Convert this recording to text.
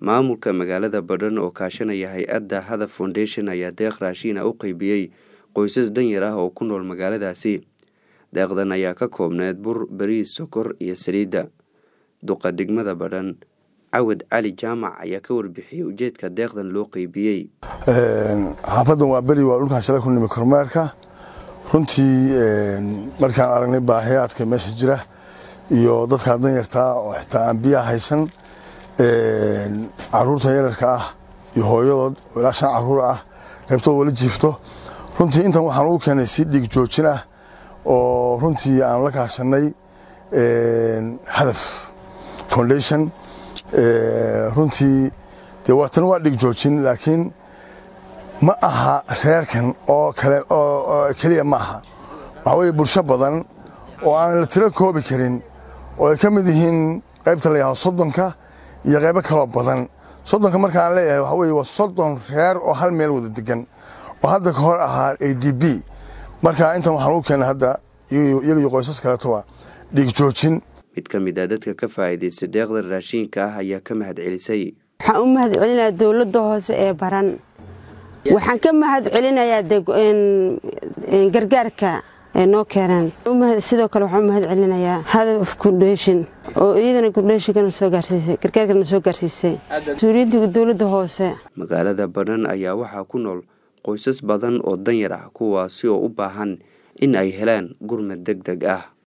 maamulka magaalada badhan oo kaashanaya hay-adda hadaf foundation ayaa deeq raashiina u qeybiyey qoysas danyar ah oo ku nool magaaladaasi deeqdan ayaa ka koobneed bur bariis sokor iyo saliidda duqa degmada badhan cawad cali jaamac ayaa ka warbixiyey ujeedka deeqdan loo qeybiyey xaafadan waa beri waa dhulkan shalay ku nimi kormeerka runtii markaan aragnay baahiyaadka meesha jira iyo dadkaa danyartaa oo xitaa aan biyaha haysan caruurta yararka ah iyo hooyadood oo ilaa shan caruur ah qaybtood wala jiifto runtii intan waxaan ugu keenay si dhiig joojin ah oo runtii aan la kaashanay hadaf foundation runtii dee waatana waa dhig joojin laakiin ma aha reerkan oo kale oo keliya ma aha waxaa weeye bulsho badan oo aan la tiro koobi karin oo ay ka mid yihiin qaybta la yahdo soddonka iyo qaybo kaloo badan soddonka markaan leeyahay waxaa weye waa soddon reer oo hal meel wada degan oo hadda ka hor ahaa a d b marka intan waxaan ugu keenay hadda iyaga iyo qoysas kaletoa dhiig joojin mid ka mid a dadka ka faa'iidaystay deeqda raashiinka ah ayaa ka mahad celisay waxaan u mahad celinayaa dowladda hoose ee baran waxaan ka mahad celinayaa gargaarka ay noo keeneen sidoo kale waxaan u mahad celinayaa hadaf kundheeshin oo iyadana kundheeshinkana soo gaarsiisay gargaarkana soo gaarsiisay mas-uuliyiinta dowladda hoose magaalada badhan ayaa waxaa ku nool qoysas badan oo danyar ah kuwaasi oo u baahan in ay helaan gurmad deg deg ah